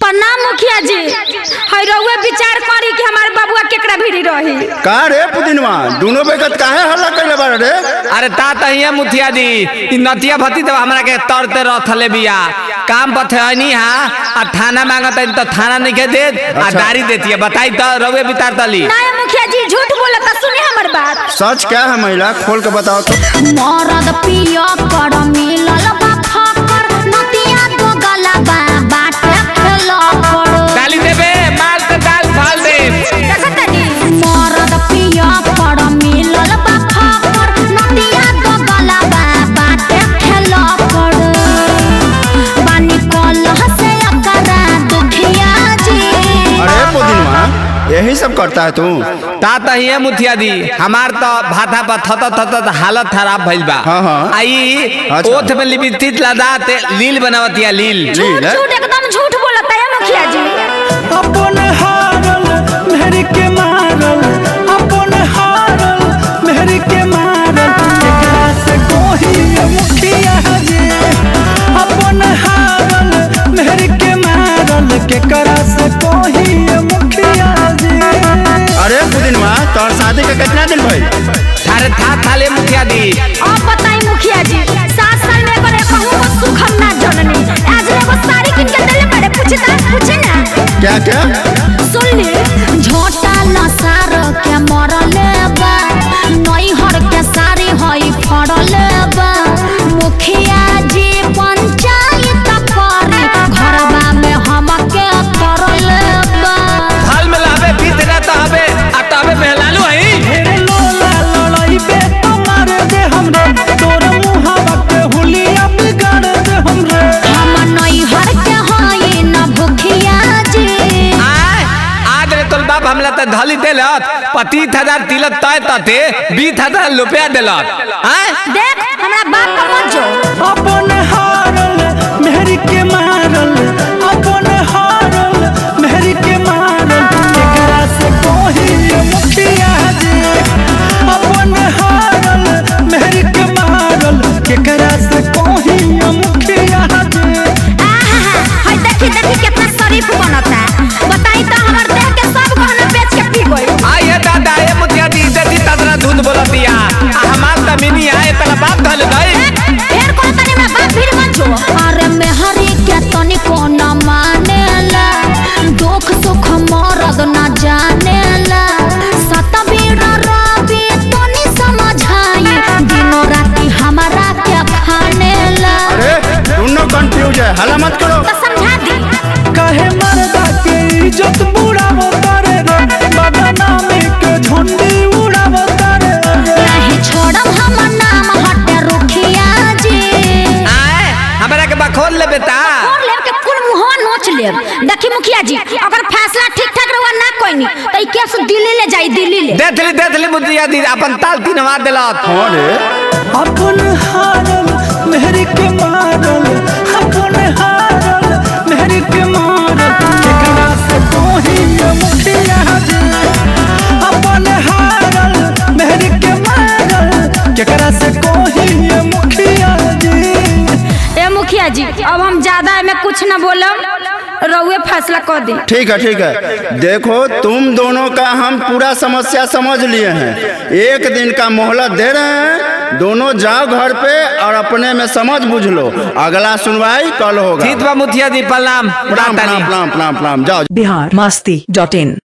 प्रणाम मुखिया जी है रउए विचार करी कि हमार बबुआ केकरा भिड़ी रही का रे पुदिनवा दोनों बेकत काहे हल्ला कइले बारे रे अरे ता तहिया मुखिया जी इ नतिया भती तो हमरा के तरते रथले बिया काम पथनी हा आ थाना मांगत तो थाना नहीं के दे आ अच्छा। गाड़ी देती है बताई तो रवे बितार तली ना मुखिया जी झूठ बोलता सुने हमर बात सच क्या है महिला खोल के बताओ तो मरद पिया कर मिलल बा फकर नतिया दो गला बा बाटे खेल कर डाली देबे माल के दाल फाल दे देखतनी मरद पिया कर मिलल बा फकर नतिया दो गला बा बाटे खेल कर बानी कलह से अकरा दुखिया जी अरे पुदिनवा यही सब करता है तू ता तहिया मुखिया जी हमार तो भाथा पर थत थत हालत खराब भइल बा हाँ, हाँ। आई अच्छा। ओथ में लिपस्टिक लगा ते लील बनावतिया लील झूठ लील, झूठ एकदम झूठ बोलता है मुखिया जी अपन हारल मेहर के मारल अपन हारल मेहर के मारल केकरा से कोही मुखिया जे अपन हारल मेहर के मारल केकरा से कोही मुखिया जे अरे पुदिनवा तोर शादी के कितना दिन भइल थारे था थाले मुखिया जी अब बताई मुखिया जी सात साल में करे कहूँ को सुख हम ना जननी आज एगो साड़ी किन के देले बड़े पूछे ता पूछे ना क्या क्या सुन ले झोटा लसार के मरले बा नई हर के साड़ी हई फड़ले बा मुखिया जी पंचायत करे घरबा में हमके तरले बा हाल में लावे बीत रहता हबे आ तबे मेहलालू हई ढेरे लोला लड़ाई बे तो मार दे हमरे तोर मुहावा के हुलिया बिगाड़ दे हमरे हम नई हर के हई न भुखिया जी आय आज रे तोल बाप हमला त धली देलत पच्चीस हजार तिलक तय तते बीस हजार रुपया देलत आय देख हमरा बाप का मत जो अपन हारल मेहर के मारल अपन हारल मेहर के मारल केकरा से कोही मुखिया जे अपन हारल मेहर के मारल केकरा से कोही मुखिया जे आहा, हाय देखी देखी कितना शरीफ बनता बताई तो हमर देह के सब गहना बेच के पी गई आय हे दादा ये मुखिया जी देती तदरा दूध बोलतिया आ हमार त मिनी आए तला बाप धल गई ढेर को तनी में बात भीड़ मत जो अरे मेहरी के तनी को न मानेला दुख सुख मरद न जानेला सतबीर रवि तनी समझाई दिनो राती हमारा के खानेला अरे दोनों कंफ्यूज है हल्ला मत करो तो समझा दी काहे मर्दा के इज्जत बुढ़ावो तारे रे बदनामी के झंडी उड़ावो तारे रे नहीं छोड़ब हम नाम हटे रुखिया जी आय हमरा के बखोल ले बेटा और लेब के कुल मुंहवा नोच लेब देखी मुखिया जी अगर फैसला ठीक ठाक रहुआ ना कोई तो ई केस दिल्ली ले जाई दिल्ली ले देथली देथली मुखिया जी अपन ताल तीन मार देलत हाँ रे अपन हारल मेहर के मारल अपन हारल मेहर के मारल केकरा से कोही मुखिया जे अपन हारल मेहर के मारल केकरा से कोही मुखिया जे ए मुखिया जी अब हम ज्यादा में कुछ न बोलब रहुए फैसला कर दी ठीक है ठीक है देखो तुम दोनों का हम पूरा समस्या समझ लिए हैं एक दिन का मोहलत दे रहे हैं दोनों जाओ घर पे और अपने में समझ बुझ लो अगला सुनवाई कल होगा ठीक बा मुखिया जी प्रणाम प्रणाम प्रणाम प्रणाम प्रणाम प्रणाम जाओ बिहार मस्ती डॉट इन